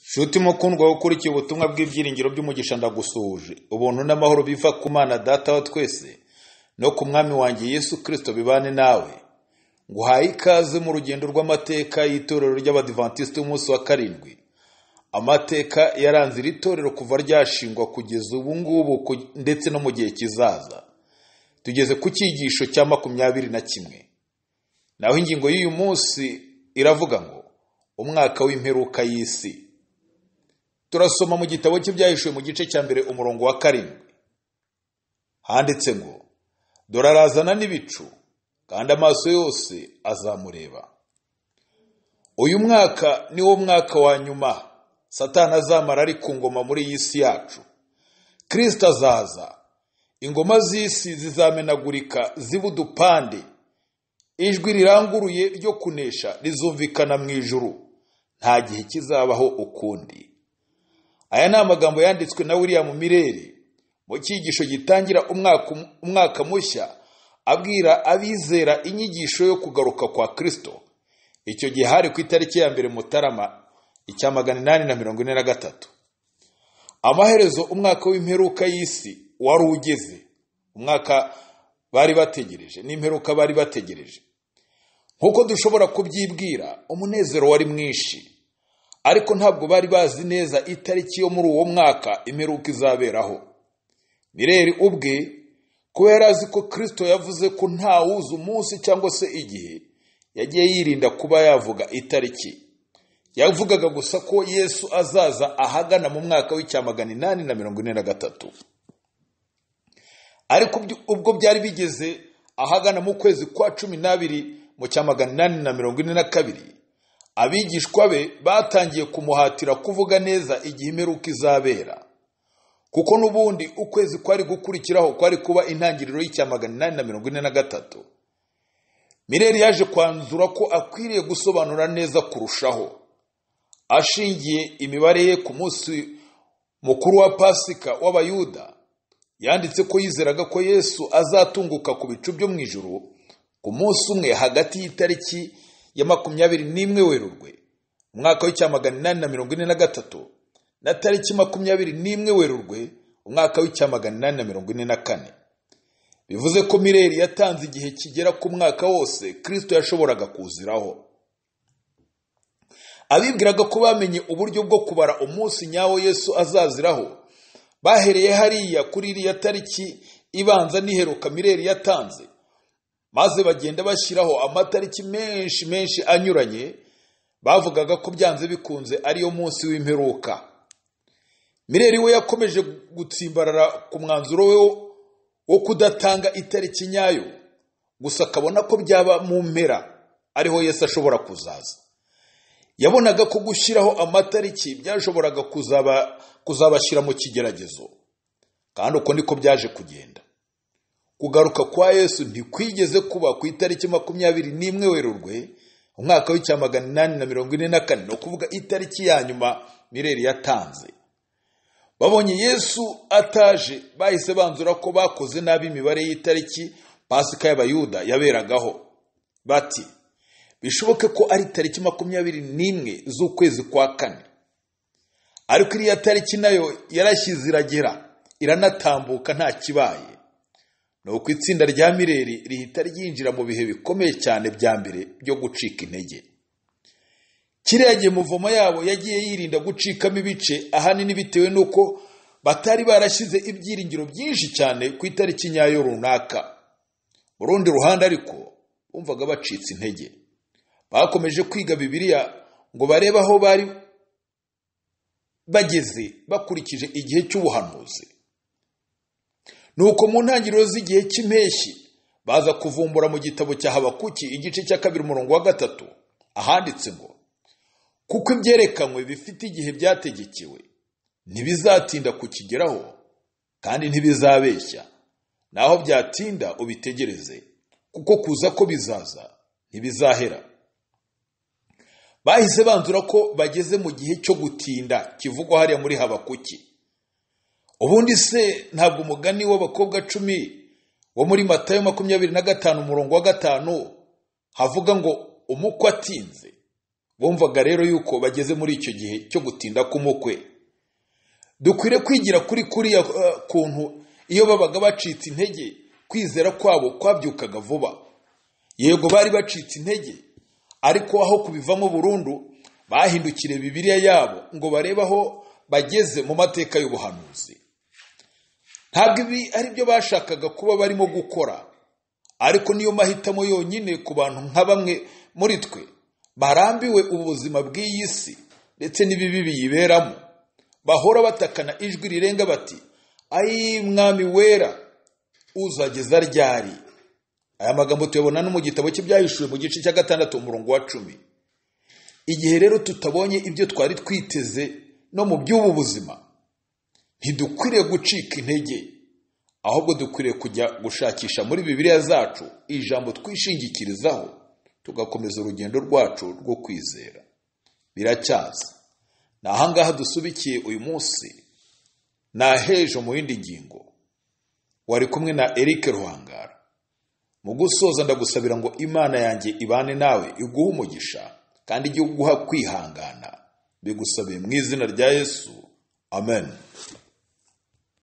Nshuti mukundwa wowe ukurikiye ubutumwa bw'ibyiringiro by'umugisha ndagusuhuje, ubuntu n'amahoro biva ku Mana Data wa twese no ku Mwami wanjye Yesu Kristo bibane nawe. Nguhaye ikaze mu rugendo rw'amateka y'itorero ry'Abadivantisiti b'umunsi wa karindwi. Amateka yaranze iri torero kuva ryashingwa kugeza ubu ngubu ku- ndetse no mu gihe kizaza. Tugeze ku cyigisho cya makumyabiri na kimwe. Naho ingingo y'uyu munsi iravuga ngo umwaka w'imperuka y'isi. Turasoma mu gitabo cy'ibyahishuwe mu gice cya mbere umurongo wa karindwi. Handitse ngo, dore arazana n'ibicu, kandi amaso yose azamureba. Uyu mwaka ni wo mwaka wa nyuma Satani azamara ari ku ngoma muri iyi si yacu. Kristo azaza, ingoma z'isi zizamenagurika ziba udupande, ijwi riranguruye ryo kunesha rizumvikana mu ijuru, nta gihe kizabaho ukundi. Aya ni amagambo yanditswe na William Mireri mu cyigisho gitangira umwaka, umwaka mushya abwira abizera inyigisho yo kugaruka kwa Kristo. Icyo gihe hari ku itariki ya mbere Mutarama icya magana inani na mirongo ine na gatatu. Amaherezo umwaka w'imperuka y'isi wari ugeze. Umwaka bari bategereje n'imperuka bari bategereje. Nk'uko dushobora kubyibwira, umunezero wari mwinshi ariko ntabwo bari bazi neza itariki yo muri uwo mwaka imperuka izaberaho mireri ubwe kuba yari azi ko kirisito yavuze ko ntawuzi umunsi cyangwa se igihe yagiye yirinda kuba yavuga itariki yavugaga gusa ko yesu azaza ahagana mu mwaka w'icyamagana inani na mirongo ine na gatatu ariko ubyo- ubwo byari bigeze ahagana mu kwezi kwa cumi n'abiri mu cya magana inani na mirongo ine na kabiri abigishwa be batangiye kumuhatira kuvuga neza igihe imperuka izabera kuko n'ubundi ukwezi kwari gukurikiraho kwari kuba intangiriro y'icya magana inani na mirongo ine na gatatu mireri yaje kwanzura ko akwiriye gusobanura neza kurushaho ashingiye imibare ye ku munsi mukuru wa pasika w'abayuda yanditse ko yizeraga ko yesu azatunguka ku bicu byo mu ijuru ku munsi umwe hagati y'itariki ya makumyabiri n'imwe werurwe umwaka w'icyamagana inani na mirongo ine na gatatu na tariki makumyabiri n'imwe werurwe umwaka w'icyamagana inani na mirongo ine na kane bivuze ko mireri yatanze igihe kigera ku mwaka wose kristo yashoboraga kuziraho abibwiraga ko bamenye uburyo bwo kubara umunsi nyawo yesu azaziraho bahereye hariya kuri iriya tariki ibanza n'iheruka mireri yatanze maze bagenda bashyiraho amatariki menshi menshi anyuranye bavugaga ko byanze bikunze ariyo munsi w'imperuka mireri we yakomeje gutsimbarara ku mwanzuro we wo- wo kudatanga itariki nyayo gusa akabona ko byaba mu mpera ariho yesu ashobora kuzaza yabonaga ko gushyiraho amatariki byashoboraga kuzaba, kuzabashyira mu kigeragezo kandi uko niko byaje kugenda kugaruka kwa yesu ntikwigeze kuba ku itariki makumyabiri n'imwe werurwe umwaka w'icyamagana inani na mirongo ine na kane ni ukuvuga itariki ya nyuma mireri yatanze babonye yesu ataje bahise banzura ko bakoze nabi imibare y'itariki pasika y'abayuda yaberagaho bati bishoboke ko ari tariki makumyabiri n'imwe z'ukwezi kwa kane ariko iriya tariki nayo yarashyize iragera iranatambuka nta kibaye ni uko itsinda rya mireri rihita ryinjira mu bihe bikomeye cyane bya mbere byo gucika intege kiriya gihe muvomo yabo yagiye yirinda gucikamo ibice ahanini bitewe n'uko batari barashyize ibyiringiro byinshi cyane ku itariki nyayo runaka mu rundi ruhande ariko bumvaga bacitse intege bakomeje kwiga bibiliya ngo barebe aho bari bageze bakurikije igihe cy'ubuhanuzi nuko mu ntangiriro z'igihe cy'impeshyi baza kuvumbura mu gitabo cya habakuki igice cya kabiri umurongo wa gatatu ahanditse ngo kuko ibyerekanywe bifite igihe byategekewe ntibizatinda kukigeraho kandi ntibizabeshya naho byatinda ubitegereze kuko kuza ko bizaza ntibizahera bahise banzura ko bageze mu gihe cyo gutinda kivugwa hariya muri habakuki ubundi se ntabwo umugani w'abakobwa cumi wo muri matayo makumyabiri na gatanu umurongo wa gatanu havuga ngo umukwe atinze bumvaga rero yuko bageze muri icyo gihe cyo gutinda k'umukwe dukwiriye kwigira kuri kuriya eh, kuntu iyo babaga bacitse intege kwizera kwabo kwabyukaga vuba yego bari bacitse intege ariko aho kubivamo burundu bahindukire bibiliya yabo ngo barebe aho bageze mu mateka y'ubuhanuzi ntabwo ibi ari byo bashakaga kuba barimo gukora ariko niyo mahitamo yonyine ku bantu nka bamwe muri twe barambiwe ubuzima bw'iyi si ndetse n'ibibi biyiberamo bahora batakana ijwi rirenga bati ayi mwami wera uzageza ryari aya magambo tuyabona no mu gitabo cy'ibyahishuwe mu gice cya gatandatu umurongo wa cumi igihe rero tutabonye ibyo twari twiteze no mu by'ubu buzima ntidukwiriye gucika intege ahubwo dukwiriye kujya gushakisha muri bibiliya zacu ijambo twishingikirizaho tugakomeza urugendo rwacu rwo kwizera biracyaza ni ahangaha dusubikiye uyu munsi ni ahejo mu yindi ngingo wari kumwe na Eric Ruhangara mu gusoza ndagusabira ngo imana yanjye ibane nawe iguhe umugisha kandi ijye iguha kwihangana bigusabiye mu izina rya yesu amen